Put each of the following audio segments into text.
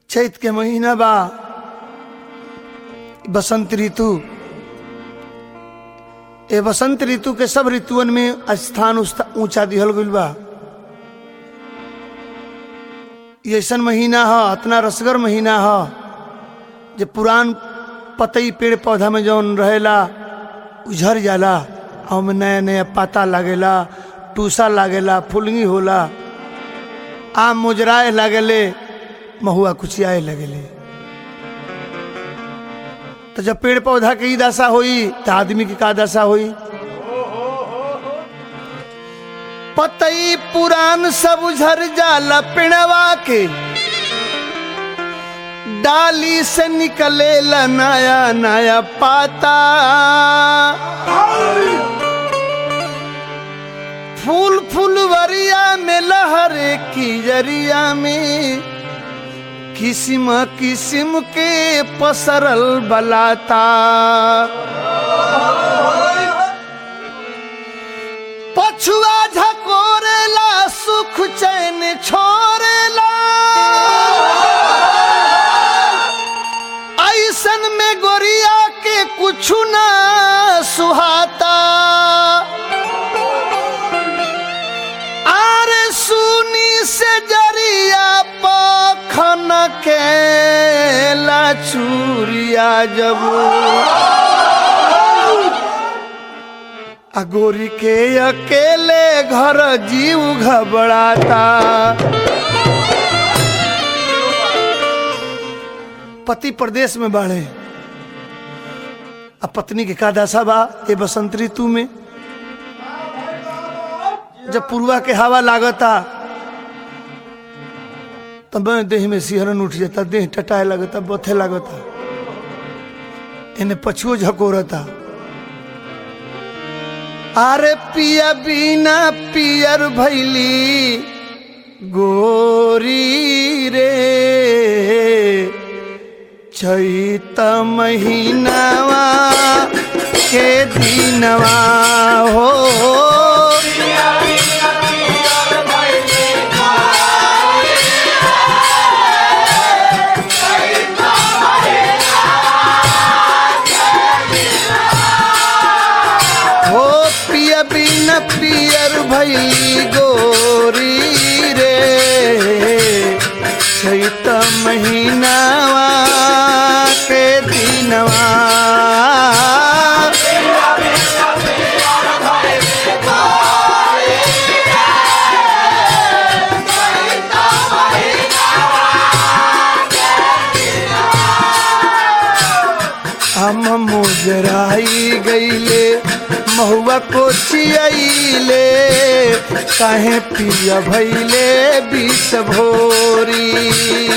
चैत के महीना बा बसंत ऋतु ए बसंत ऋतु के सब ऋतुअन में स्थान उस्ता- ऊंचा दिहल गइल बा ये ऐसन महीना ह इतना रसगर महीना ह जे पुरान पतई पेड़ पौधा में जौन रहेला उझर जाला आ ओमे नया नया पाता लागेला टूसा लागेला फुलगी होला आम मुजराए लागेले महुआ कुचियाए लगेले तो जब पेड़ पौधा के ई दशा होई तो आदमी की का दशा होई पतई पुरान सब उझर जाला पिणवा के डाली से निकलेला नया नया पाता फूल फुलवरिया में लहरे की जरिया में किस्म किस्म के पसरल बलाता पछुआ झकोरेला सुख चैन छोरेला ऐसन में गोरिया के कुछ ना सुहाता आरे सुनी से जरिया पखन के चूरिया जब अगोरी के अकेले घर जीव घबराता पति प्रदेश में बाढ़े अब पत्नी के का दशा बा ये बसंत ऋतु में जब पुरवा के हवा लागता तब देह में सिहरन उठ जाता देह टटाए लगता बथे लगता इन्हें पछुओ झकोरता अरे पिया बिना पियर भैली गोरी रे चैत महीनावा के दिनवा हो हो पिया बिन पियर भैली गोरी रे चैत महीनावा के दिनवा हम मुजराई गईले महुआ को चियाईले काहे पिया भैले बीस भोरी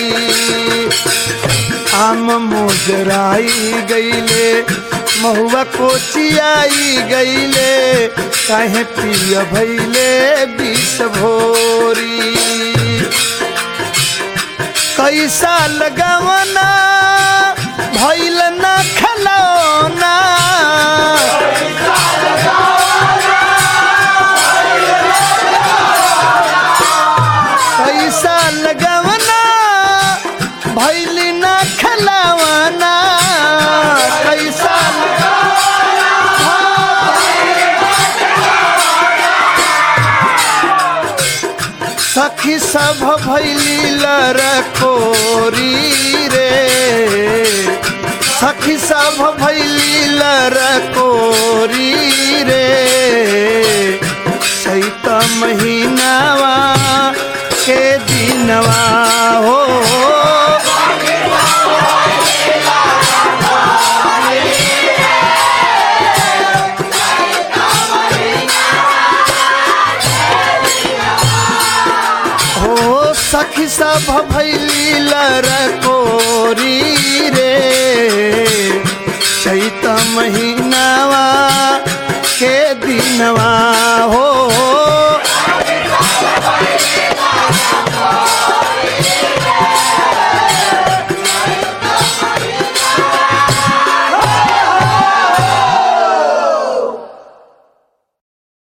आम मुजराई गईले महुआ को चियाई गईले काहे पिया भैले बीस भोरी कैसा लगवना भैल न खलौना कैसा लगवना भैल न खलौना कैसा सखी सब भैली लरकोरी रे सखी सब भैली लरकोरी रे चैत महीनावा के दिनवा हो हो सखी सब भैली लरकोरी